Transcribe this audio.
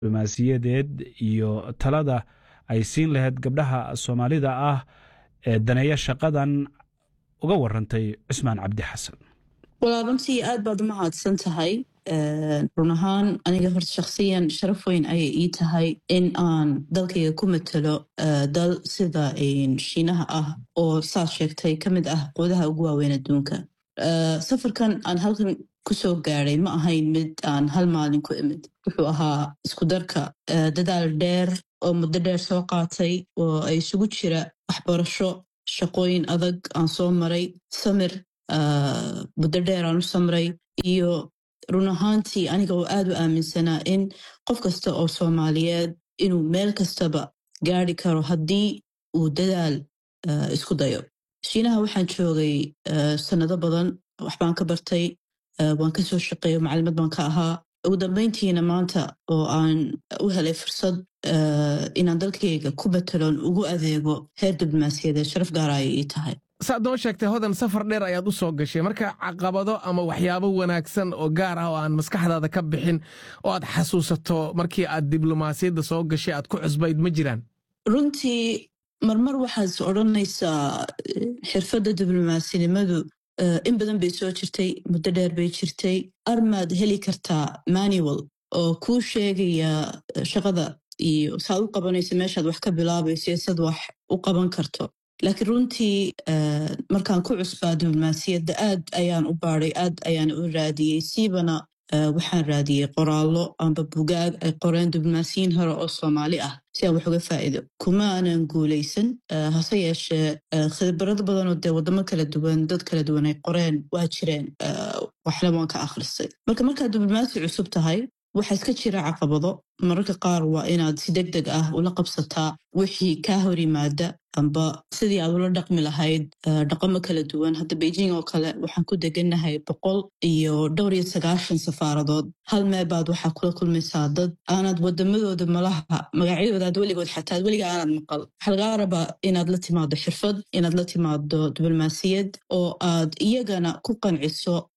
diblomaasiyadeed iyo talada ay siin lahayd gabdhaha soomaalida ah ee daneeya shaqadan uga warantay cusmaan cabdi xasan walaa runtii aad baad u mahadsan tahay run ahaan aniga horta shakhsiyan sharaf weyn ayay ii tahay in aan dalkayga ku matalo dal sida shiinaha ah oo saad sheegtay ka mid ah quudaha ugu waaweyn adduunka safarkan aan halkan kusoo gaadhay ma ahayn mid aan hal maalin ku imid wuxuu ahaa isku darka dadaal dheer oo muddo dheer soo qaatay oo ay isugu jira waxbarasho shaqooyin adag aan soo maray samir muddo dheer aan u samray iyo run ahaantii aniga oo aad u aaminsanaa in qof kasta oo soomaaliyeed inuu meel kastaba gaari karo haddii uu dadaal isku dayo shiinaha waxaan joogay sannado badan waxbaan ka bartay waan ka soo shaqeeyo macalimad baan ka ahaa ugu dambayntiina maanta oo aan u helay fursad inaan dalkayga ku batelon ugu adeego heer diblomaasiyadeed sharaf gaara ayay ii tahay saad noo sheegtay hodan safar dheer ayaad u soo gashay marka caqabado ama waxyaabo wanaagsan oo gaar ah oo aan maskaxdaada ka bixin oo aad xasuusato markii aad diblomaasiyadda soo gashay aad ku cusbayd ma jiraan runtii marmar waxaad odhanaysaa xirfadda diblomasinimadu in badan bay soo jirtay muddo dheer bay jirtay armaad heli kartaa manual oo kuu sheegaya shaqada iyo saad u qabanayso meeshaad wax ka bilaabayso iyo sad wax u qaban karto laakiin runtii markaan ku cusbaa diblomaasiyadda aad ayaan u baadhay aad ayaan u raadiyey siibana waxaan raadiyey qoraallo amba bugaag ay qoreen diblomaasiyiin hore oo soomaali ah si aan wax uga faa'iido kuma aanan guulaysan hase yeeshee khibrado badanoo dee waddamo kala duwan dad kala duwan ay qoreen waa jireen waxna waan ka akhristay marka markaad diblomaasi cusub tahay waxaa iska jira caqabado mararka qaar waa inaad si deg deg ah ula qabsataa wixii kaa hor yimaada amba sidii aad ula dhaqmi lahayd dhaqamo kala duwan hadda beijing oo kale waxaan ku degannahay boqol iyo dhowr iyo sagaashan safaaradood hal meebaad waxaa kula kulmaysaa dad aanad wadamadooda malaha magacyadoodaad weligood xataa weliga aanad maqal waxaa lagaa rabaa inaad la timaado xirfad inaad la timaado diblomaasiyad oo aad iyagana ku qanciso